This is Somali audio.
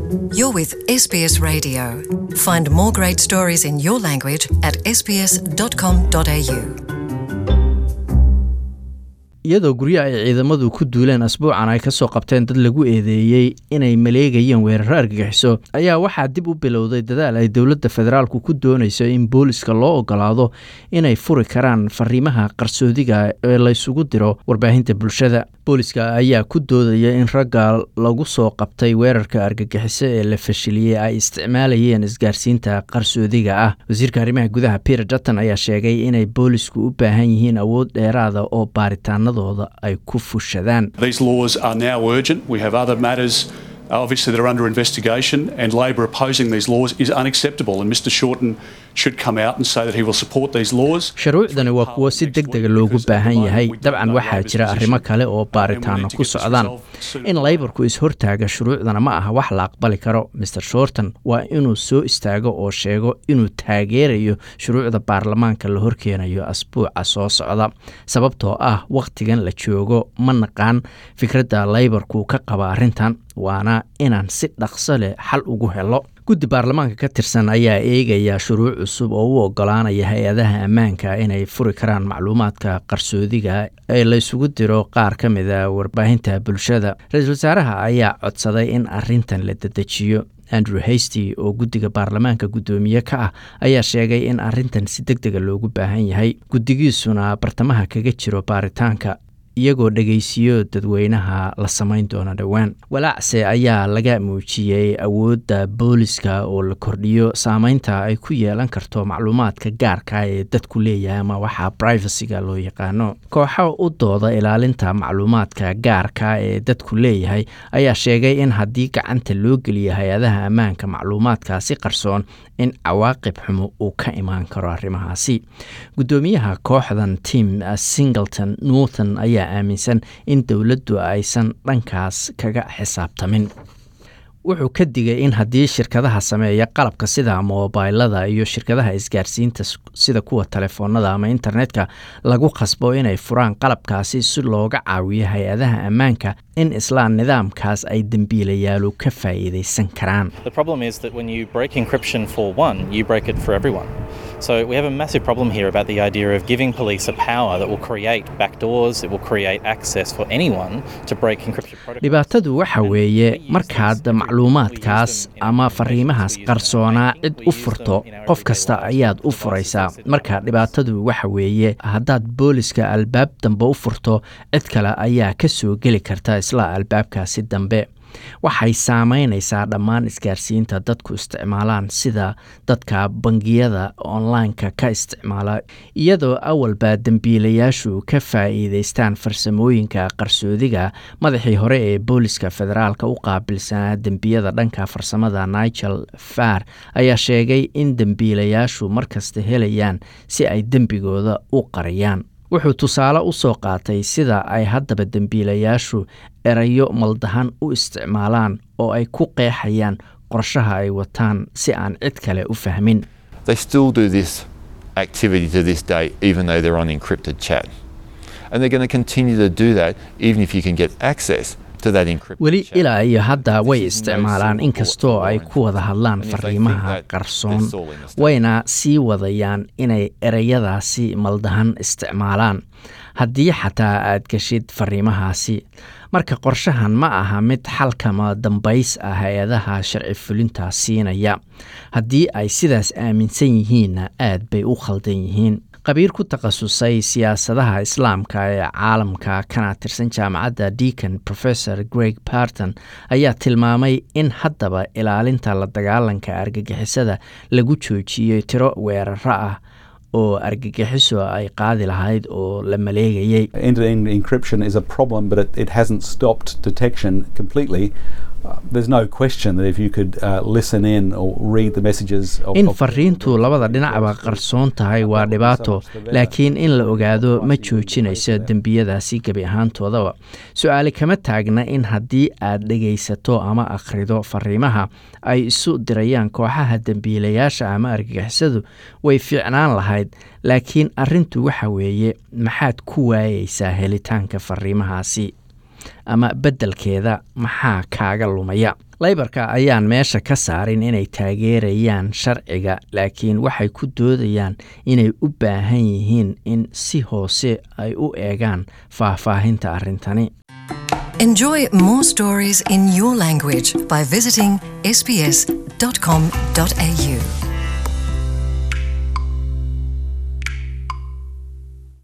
You're with SBS Radio. Find more great stories in your language at sbs.com.au. iyadoo guryo ay ciidamadu ku duuleen asbuucan ay ka soo qabteen dad lagu eedeeyey inay maleegayeen weeraro argagixiso ayaa waxaa dib u bilowday dadaal ay dowladda federaalku ku doonayso in booliska loo ogolaado inay furi karaan fariimaha qarsoodiga ee laysugu diro warbaahinta bulshada booliska ayaa ku doodaya in ragga lagu soo qabtay weerarka argagixiso ee la fashiliyey ay isticmaalayeen isgaarsiinta qarsoodiga ah wasiirka arrimaha gudaha peter dutton ayaa sheegay inay boolisku u baahan yihiin awood dheeraada oo baaritaanadooda ay ku fushadaan These laws are now urgent. We have other matters, uh, obviously, that are under investigation, and Labor opposing these laws is unacceptable. And Mr Shorten should come out and say that he will support these laws. shuruucdani waa kuwo si deg dega loogu baahan yahay dabcan waxaa jira arrimo kale oo baaritaano ku socdaan in laybarku is-hortaaga shuruucdana ma aha wax la aqbali karo master shorton waa inuu soo istaago oo sheego inuu taageerayo shuruucda baarlamaanka la horkeenayo asbuuca soo socda sababtoo ah wakhtigan la joogo ma naqaan fikradda laybarku ka qaba arrintan waana inaan si dhaqso leh xal ugu helo guddi baarlamaanka ka tirsan ayaa eegaya shuruuc cusub oo u ogolaanaya hay-adaha ammaanka inay furi karaan macluumaadka qarsoodiga ee laysugu diro qaar ka mida warbaahinta bulshada ra-iisul wasaaraha ayaa codsaday in arintan la dedejiyo andrew hasty oo guddiga baarlamaanka guddoomiye ka ah ayaa sheegay in arintan si deg dega loogu baahan yahay guddigiisuna bartamaha kaga jiro baaritaanka iyagoo dhegaysiyo dadweynaha la samayn doona dhowaan walaacse ayaa laga muujiyey awoodda booliska oo la kordhiyo saameynta ay ku yeelan karto macluumaadka gaarka ee dadku leeyahay ama waxaa privacyga loo yaqaano kooxo u dooda ilaalinta macluumaadka gaarka ee dadku leeyahay ayaa sheegay in haddii gacanta loo geliyo hay-adaha ammaanka macluumaadkaasi qarsoon in cawaaqib xumo uu ka imaan karo arrimahaasi guddoomiyaha kooxdan tim singleton norton ayaa aaminsan in dowladdu aysan dhankaas kaga xisaabtamin wuxuu ka digay in haddii shirkadaha sameeya qalabka sida moobaylada iyo shirkadaha isgaarsiinta sida kuwa telefoonada ama internetka lagu khasbo inay furaan qalabkaasi si looga caawiyo hay-adaha ammaanka in isla nidaamkaas ay dembiilayaalu ka faa'iidaysan karaan The problem is that when you break encryption for one, you break it for everyone. So we have a massive problem here about the idea of giving police a power that will create backdoors, it will create access for anyone to break encryption protocols. dhibaatadu waxa weeye markaad macluumaadkaas ama fariimahaas qarsoonaa cid u furto qof kasta ayaad u furaysaa marka dhibaatadu waxa weeye haddaad booliska albaab dambe u furto cid kale ayaa ka soo geli karta isla albaabkaasi dambe waxay saameynaysaa dhammaan isgaarsiinta dadku isticmaalaan sida dadka bangiyada online-ka ka isticmaala iyadoo awalba dembiilayaashu ka faa'iidaystaan farsamooyinka qarsoodiga madaxii hore ee booliska federaalka u qaabilsanaa dembiyada dhanka farsamada nigel far ayaa sheegay in dembiilayaashu markasta helayaan si ay dembigooda u qariyaan wuxuu tusaale u soo qaatay sida ay haddaba dembiilayaashu erayo maldahan u isticmaalaan oo ay ku qeexayaan qorshaha ay wataan si aan cid kale u fahmin They still do this activity to this day, even though they're on encrypted chat. And they're going to continue to do that even if you can get access to that encrypted weli chat. ilaa iyo hadda way This is no isticmaalaan silver inkastoo bullet ay for ku wada hadlaan And if they think fariimaha that, qarsoon they're stalling the state. wayna sii wadayaan inay ereyadaasi maldahan isticmaalaan haddii xataa aad geshid fariimahaasi marka qorshahan ma aha mid xalkama dambays ah hay-adaha sharci fulinta siinaya haddii ay sidaas aaminsan yihiinna aad bay u khaldan yihiin qabiir ku takhasusay siyaasadaha islaamka ee caalamka kana tirsan jaamacadda deacon professor greg barton ayaa tilmaamay in haddaba ilaalinta la dagaalanka argagixisada lagu joojiyey tiro weeraro ah oo argagixiso ay qaadi lahayd oo la maleegayay End-to-end encryption is a problem, but it, it hasn't stopped detection completely. Uh, there's no question that if you could uh, listen in or read the messages of, in of- fariintu labada dhinacba qarsoon tahay waa dhibaato laakiin in la ogaado ma joojinayso dembiyadaasi gebi ahaantoodaba su-aali kama taagna in haddii aad dhegaysato ama akhrido fariimaha ay isu dirayaan kooxaha dembiilayaasha ama argagixisadu way fiicnaan lahayd laakiin arrintu waxa weeye maxaad ku waayeysaa helitaanka fariimahaasi ama beddelkeeda maxaa kaaga lumaya laybarka ayaan meesha ka saarin inay taageerayaan sharciga laakiin waxay ku doodayaan inay u baahan yihiin in si hoose ay u eegaan faahfaahinta arrintani Enjoy more stories in your language by visiting sbs.com.au.